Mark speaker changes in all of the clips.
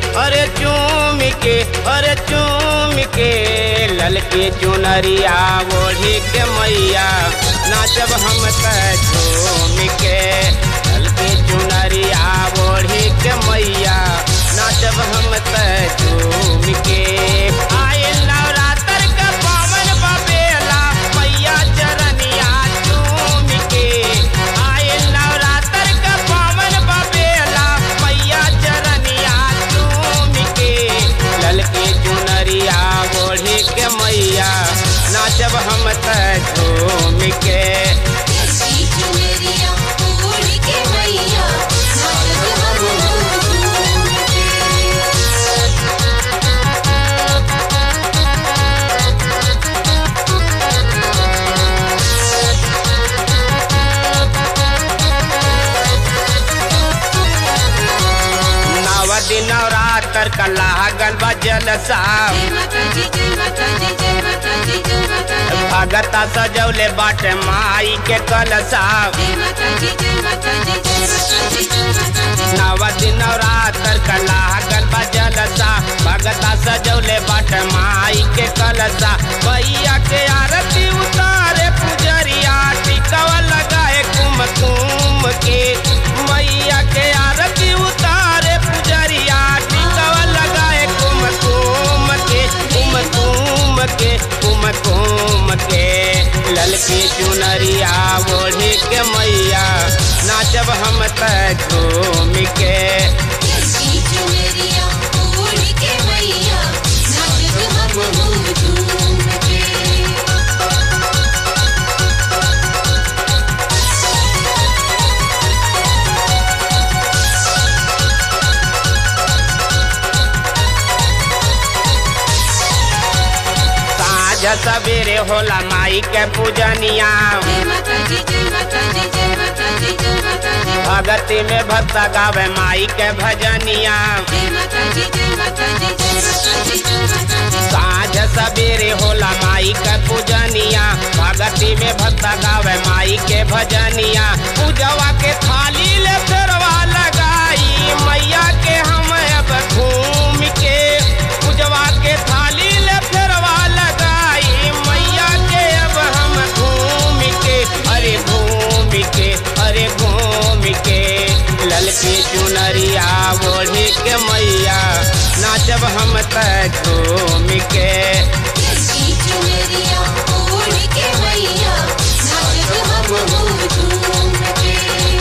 Speaker 1: अरे चूम के अरे चूम के ललके चुनरिया ओढ़ी के मैया नाचब हम त झूम के ललके चुनरिया ओढ़ी के मैया नाचब हम त झूम के आए नवरात्र का पावन बबेला मैया चरनिया चूम के आए नवरात्र का पावन बबेला मैया चरनिया चूम के ललके चुनरिया ओढ़ी के मैया नाचब हम त झूम के
Speaker 2: ऐसी चुनरिया ओढ़ के मैया नाचब हम झूम के
Speaker 1: नव दिन नवरात्र का लागल बा जलसा
Speaker 2: जय माता दी जय माता दी जय माता दी जय माता दी
Speaker 1: भगता सजौले बाटे माई के कलसा
Speaker 2: जय माता दी जय माता दी जय माता दी जय माता दी
Speaker 1: नव दिन नवरात्र का लागल बा जलसा भगता सजौले बाटे माई के कलसा भैया के आरती उतारे पुजरिया टिकवा लगाए कुम कुम के मैया के आरती उतारे पुजरिया टिकवा लगाए कुम कुम के कुम कुम के कुम कुम के ललकी चुनरिया ओढ़ी के मैया नाचब हम त झूम के
Speaker 2: ऐसी चुनरिया ओढ़ के मैया नाचब हम झूम के
Speaker 1: साँझ सवेरे होला माई के पूजनिया
Speaker 2: जय माता दी जय माता दी जय माता दी जय माता दी
Speaker 1: भगती में भक्त गावे माई के भजनिया
Speaker 2: जय माता दी जय माता दी जय माता दी जय माता दी
Speaker 1: साँझ सवेरे होला माई के पूजनिया भगती में भक्त गावे माई के भजनिया पूजवा के थाली ले फेरवा लगाई मैया के हम अब घूम के पूजवा के थाली ले फेरवा लगाई मैया के अब हम घूम के अरे घूम के अरे घूम के ललकी चुनरिया ओढ़ी के मैया नाचब हम त झूम के
Speaker 2: ऐसी चुनरिया ओढ़ के मैया नाचब हम झूम के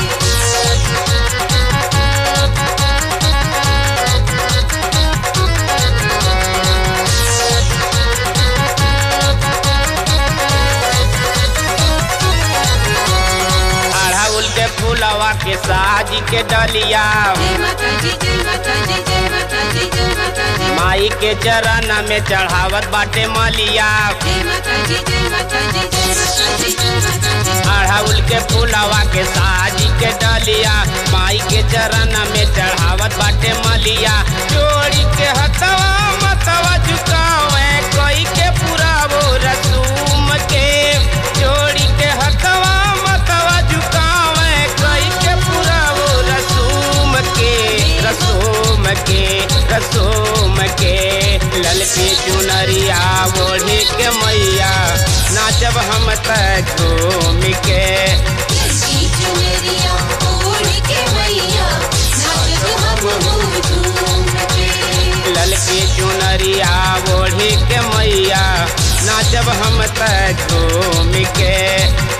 Speaker 1: अड़हुल के फूलवा के साज के डलिया
Speaker 2: जय माता दी जय माता दी जय माता दी जय माता दी
Speaker 1: माई के चरण में चढ़ावत बाटे मलिया
Speaker 2: जय माता दी जय माता दी जय माता दी जय माता दी
Speaker 1: अड़हुल के फूलवा के साज के डलिया माई के चरण में चढ़ावत बाटे मलिया जोड़ी के हथवा मतवा झुकावे कोई के पूरा वो रसूम के जोड़ी के हथवा मतवा झुकावे कोई के पूरा वो रसूम के रसूम के रसूम के ललकी चुनरिया ओढ़ी के मैया नाचब हम त झूम के
Speaker 2: ऐसी चुनरिया ओढ़ के मैया नाचब हम झूम के
Speaker 1: ललकी चुनरिया ओढ़ी के मैया नाचब हम त झूम के